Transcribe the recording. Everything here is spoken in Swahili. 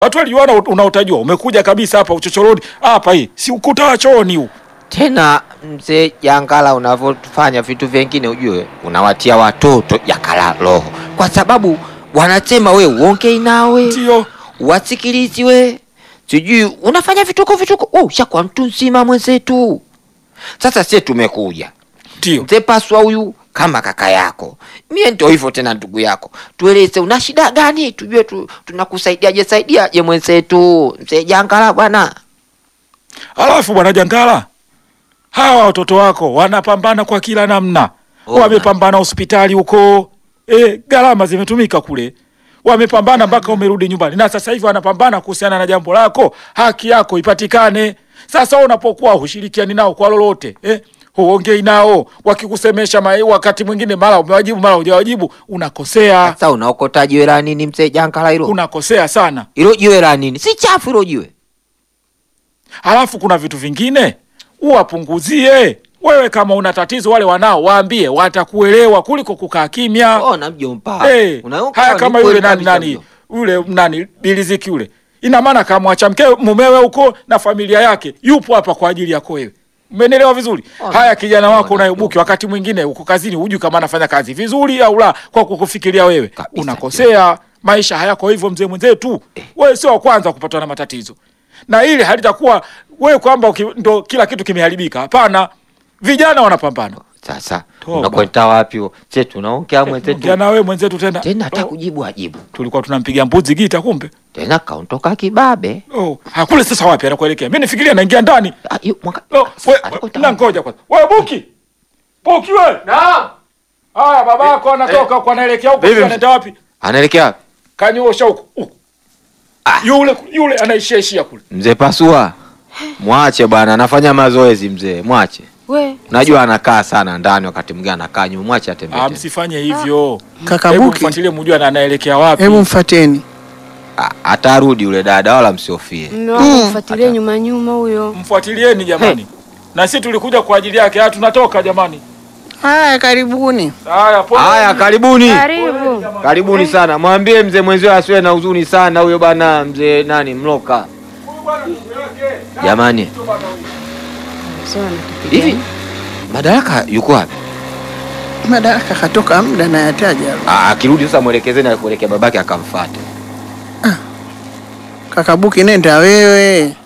watu waliona unaotajua umekuja kabisa hapa uchochoroni hapa, hii si ukuta wa chooni huu. Tena mzee Jangala, unavyofanya vitu vingine ujue unawatia watoto Jangala roho, kwa sababu wanasema we uongei nawe Ndio wasikilizi we, sijui unafanya vituko vituko. Oh, ushakuwa mtu nzima mwenzetu. Sasa sie tumekuja ndio mzee Paswa huyu kama kaka yako, mie ndio hivyo tena ndugu yako, tueleze una shida gani, tujue tu, tunakusaidiaje saidiaje mwenzetu mzee Jangala bwana. Alafu bwana Jangala, hawa watoto wako wanapambana kwa kila namna, Oh, wamepambana hospitali huko, e, gharama zimetumika kule, wamepambana mpaka umerudi nyumbani, na sasa hivi wanapambana kuhusiana na jambo lako, haki yako ipatikane. Sasa wewe unapokuwa hushirikiani nao kwa lolote eh, huongei nao, wakikusemesha mai, wakati mwingine mara umewajibu mara hujawajibu, unakosea, Sasa unaokota jiwe la nini mzee Jangala hilo? unakosea sana. Hilo jiwe la nini? Si chafu hilo jiwe. Halafu kuna vitu vingine uwapunguzie. Wewe kama una tatizo, wale wanao waambie, watakuelewa kuliko kukaa kimya. Ona mjomba. Hey, Unaoka haya ni kama kweli yule nani kabisa nani mjomba. yule nani Biliziki yule, ina maana kamwacha mke mumewe huko na familia yake, yupo hapa kwa ajili yako wewe. Umenielewa vizuri? Oh, Haya, kijana wako oh, unayebuki, wakati mwingine uko kazini, hujui kama anafanya kazi vizuri au la, kwa kukufikiria wewe Kabisa, unakosea. Maisha hayako hivyo, mzee mwenzetu. Wewe sio wa kwanza kupatwa na matatizo, na ili halitakuwa wewe kwamba uki- ndo kila kitu kimeharibika. Hapana, vijana wanapambana. Sasa Toba. unakwenda wapi? huo? Je, tunaongea mwenzetu Ongea na wewe mwenzetu tena. tena hata Oh, kujibu ajibu tulikuwa tunampiga mbuzi gita, kumbe tena kaondoka kibabe. Oh, hakule sasa wapi anakuelekea? Mimi nifikiria naingia ndani. Ah, yu, mwaka- No, we, Alikuwa we, na ngoja kwanza. Wewe Buki. Buki wewe. Naam. Haya babako anatoka huko anaelekea huko, Vipi? sio anaenda wapi? Anaelekea wapi? Kanyosha huko. huko. Ah. Yule yule anaishia ishia kule. Mzee Pasua, mwache bwana, anafanya mazoezi mzee, mwache. We, Najua anakaa sana ndani, wakati mwingine anakaa nyuma, mwache atembee. Ah, tembee. msifanye hivyo. Kaka Hebu Buki, mfuatilie mjue na anaelekea wapi. hebu mfateni. Ah, Atarudi yule dada, wala msiofie. mme wangu mfuatilie nyuma nyuma huyo. Mfuatilieni jamani. Na sisi tulikuja kwa ajili yake. Ah, tunatoka jamani. Haya, karibuni. Haya, pole. Haya, karibuni, Karibu. karibuni sana. Mwambie mzee mwenzio asiwe na huzuni sana, huyo bwana mzee nani Mloka. Huyu bwana ndugu yake. Jamani, Sio anatupiga. hivi Madaraka yuko wapi? Madaraka katoka muda na yataja. Ah, Akirudi sasa mwelekezeni akuelekea babake akamfuate. Kaka Buki, nenda wewe.